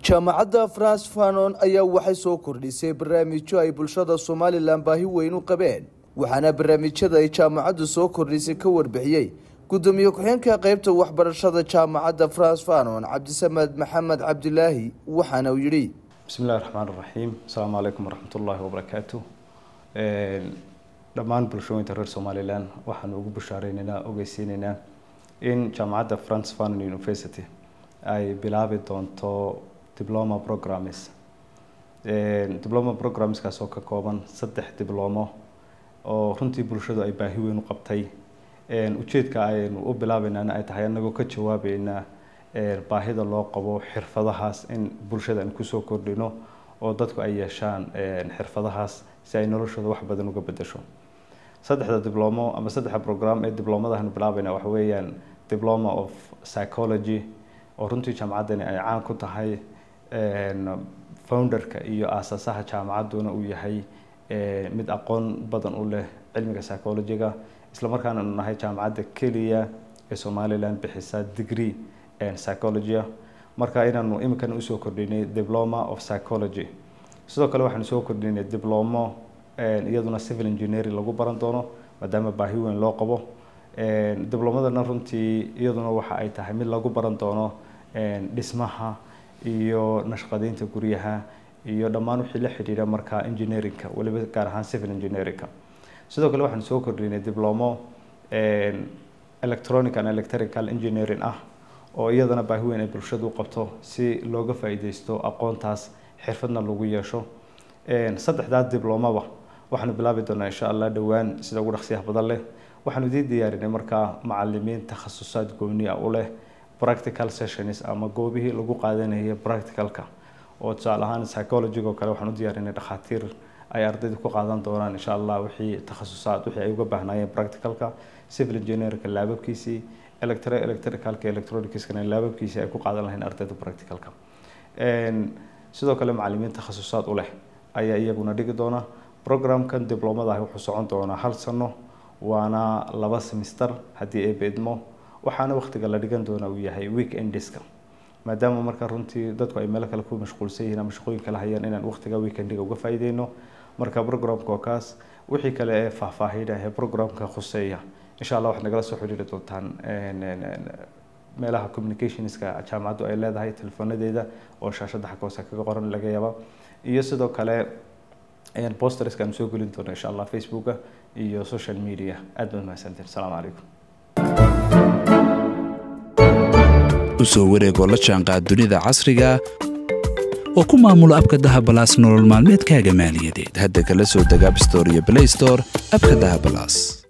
jaamacadda france fanon ayaa waxay soo kordhisay barnaamijyo ay bulshada somalilan baahi weyn u qabeen waxaana barnaamijyada ay jaamacaddu soo kordhisay ka warbixiyey gudoomiye ku-xeenka qeybta waxbarashada jaamacadda france fanon cabdisamed maxamed cabdilaahi waxaana uu yidhi bismillahi raxmaan raxiim asalaamu calaykum waraxmatullaahi wabarakaatu dhammaan bulshooyinka reer somalilan waxaanu ugu bushaareynenaa ogeysiineynaa in jaamacadda france fanon university ay bilaabi doonto diploma programmes diploma programmeskaas oo ka kooban saddex diblomo oo runtii bulshadu ay baahi weyn u qabtay ujeedka aynu u bilaabeynana ay tahay anagoo ka jawaabeynaa baahida loo qabo xirfadahaas in bulshada aan kusoo kordhino oo dadku ay yeeshaan xirfadahaas si ay noloshooda wax badan uga bedesho saddexda diblomo ama saddexda program ee diblomadaanu bilaabeyna waxa weeyaan diploma of psychology oo runtii jaamacaddani ay caan ku tahay founderka iyo aasaasaha jaamacadduna uu yahay mid aqoon badan u leh cilmiga psychologiga islamarkaana anu nahay jaamacadda keliya ee somalilan bixisa degree psychologia marka inaanu iminkan usoo kordhinay diploma of psychology sidoo kale waxaanu soo kordhinay diblomo iyaduna civil engineering lagu baran doono maadaama baahi weyn loo qabo diblomadana runtii iyaduna waxa ay tahay mid lagu baran doono dhismaha iyo nashqadeynta guryaha iyo dhammaan wixii la xidhiidha markaa engineeringka waliba gaar ahaan civil engineeringka sidoo kale waxaanu soo kordhinay diblomo electronic and electrical engineering ah oo iyadana baahi weyn ay bulshadu u qabto si looga faa-iideysto aqoontaas xirfadna lagu yeesho saddexdaa diblomaba waxaanu bilaabi doonaa insha allah dhowaan sida ugu dhaqsiyaha badan leh waxaanu idiin diyaarinay markaa macalimiin takhasusaad gooni ah u leh practical sessions ama goobihii lagu qaadanayay practicalka oo tusaale ahaan psychologiga oo kale waxaan u diyaarinay dhakhaatiir ay ardayda ku qaadan doonaan insha allah wixii takhasusaad wixii ay uga baahnaayeen practicalka civil engineerka laababkiisii electro electricalka electronicskana laababkiisii ay ku qaadan lahayn ardayda practicalka sidoo kale macalimiin takhasusaad u leh ayaa iyaguna dhigi doona programkan diblomadahi wuxuu socon doonaa hal sano waana laba semister haddii ay beedmo waxaana waqtiga la dhigan doona uu yahay weekendiska maadaama marka runtii dadku ay meelo kale ku mashquulsan yihiin ama shaqooyin kala hayaan inaan waqtiga weekendiga uga faa'iideyno marka programka oo kaas wixii kale ee faahfaahina ee programka khuseeya insha allah waxaad nagala soo xiriiri doontaan meelaha communicationska jaamacaddu ay leedahay telefonadeeda oo shaashada xagga hoose kaga qoran laga yaaba iyo sidoo kale posterska aan soo gelin doona insha allah facebooka iyo social media aad baad mahadsantiin asalaamu calaykum usoo wareegoo la jaanqaad dunida casriga oo ku maamulo abka dahabalaas nolol maalmeedkaaga maaliyadeed hadda kala soo deg abstore iyo blaystore abka dahabalaas